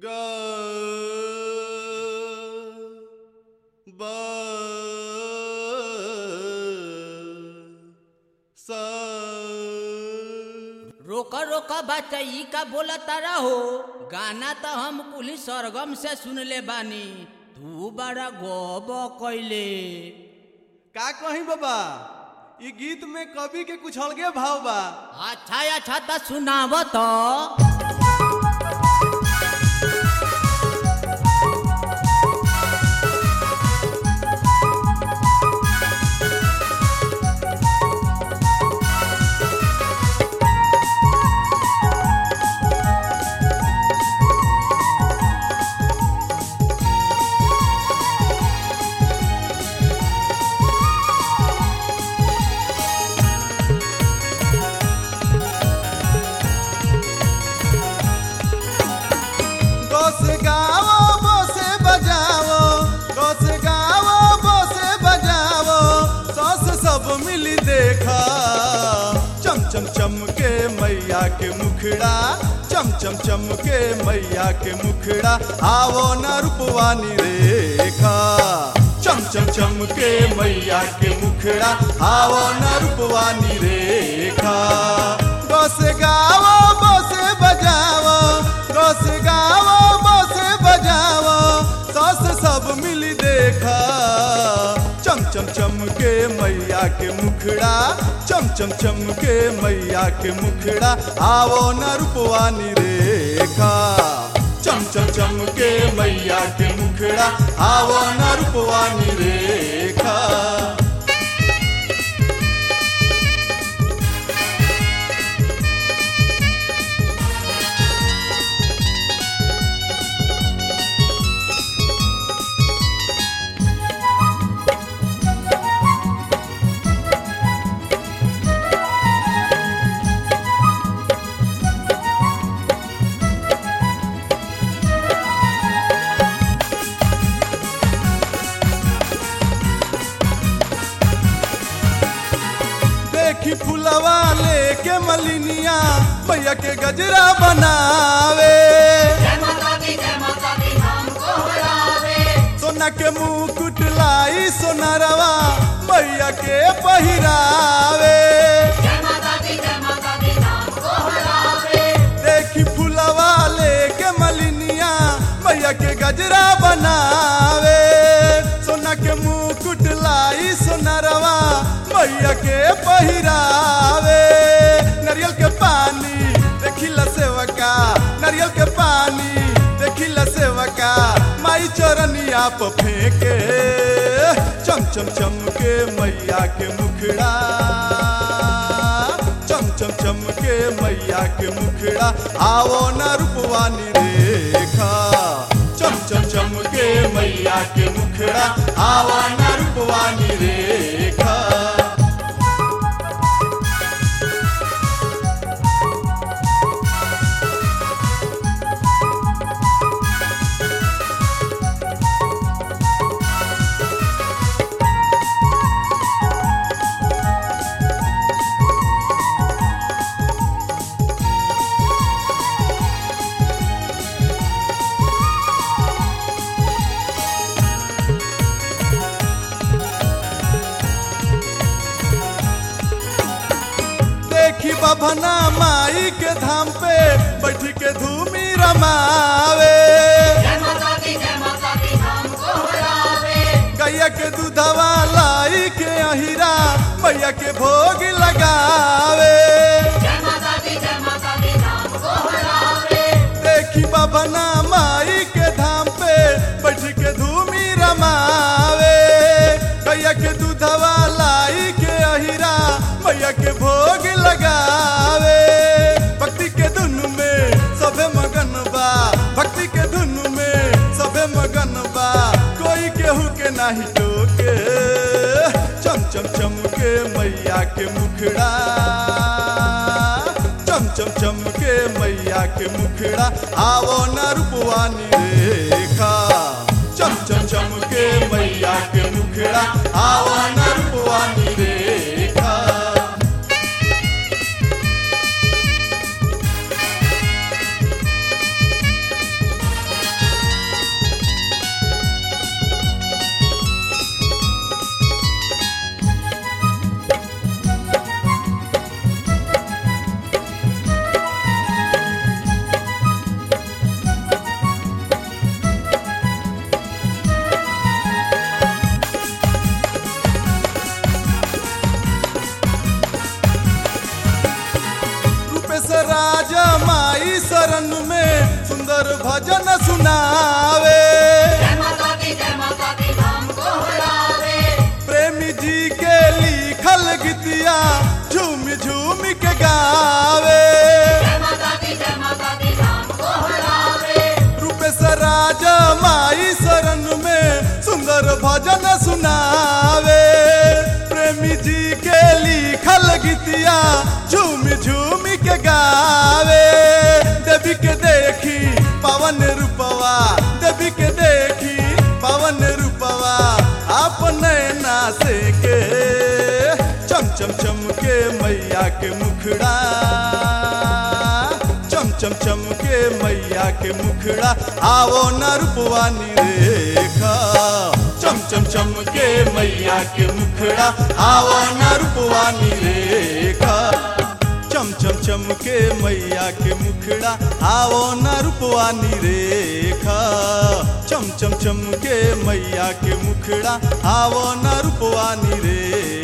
ग ब स रोका रोका बच्चा ई का बोला तारा हो गाना तो हम कुली सरगम से सुनले बानी तू बड़ा गोब कैले का कही बाबा ई गीत में कवि के कुछ अलगे भाव बा अच्छा अच्छा तो सुनाव तो गोस गावो बोसे बजावो गोस गावो बोसे बजावो सस सब मिली देखा चम चम चम के मैया के मुखड़ा चम चम चम के मैया के मुखड़ा आवो न रूपवानी रेखा चम चम चम के मैया के मुखड़ा आवो न रूपवानी रेखा गोस गावो बोसे बजावो गोस गावो बोसे बजावो सस सब मिली देखा चम चम चम के मैया के मुखड़ा चम चम चम के मैया के मुखड़ा आवो न रूपवानी रेखा चम चम चम के मैया के मुखड़ा आवो न रूपवानी रेखा देखी फुलवा लेके मलिनिया भैया के गजरा बनावे सोना के मुकुट लाई सोनारवा भैया के पहिरावे देखी फुलवा लेके मलिनिया भैया के गजरा बनावे सोना के मुकुट लाई सोनारवा भैया के पहिरावे नारियल के पानी देखिला सेवका नारियल के पानी देखिला सेवका माई चरनिया प फेंके चम चम चम के मैया के मुखड़ा चम चम चम के मैया के मुखड़ा आवो न रूपवानी रेखा चम चम चम के मैया के मुखड़ा आवो न रूपवानी रेखा देखी बभना माई के धाम पे बैठ के धूमी रमावे गैया के दूधवा लाई के अहिरा मैया के भोग लगावे देखी बभना माई के धाम पे बैठ के धूमी रमावे गैया के दूधवा लाई के अहिरा मैया के भोग लगावे भक्ति के धुन में सबे मगन बा भक्ति के धुन में सबे मगन बा कोई केहू के नाही टोके चम चम चम के मैया के मुखड़ा चम चम चम के मैया के मुखड़ा आवो न रूपवानी रेखा चम चम चम के मैया के मुखड़ा आवो न रूपवानी रेखा भजन सुनावे प्रेमी जी के लिखल गीतिया झूम झूम के गावे रूपेश राजा माई शरण में सुंदर भजन सुनावे प्रेमी जी के लिखल गीतिया झूम झूम के गावे देवी के देखी पवन रूपवा देवी के देखी पवन रूपवा अपने नासे के चम चम चम के मैया के मुखड़ा चम चम चम के मैया के मुखड़ा आवो न रूपवानी रेखा चम चम चम के मैया के मुखड़ा आवो न रूपवानी रेखा चम चम चम के मैया के मुखड़ा आवो न रूपवानी रेखा चम चम चम के मैया के मुखड़ा आवो न रूपवानी रेखा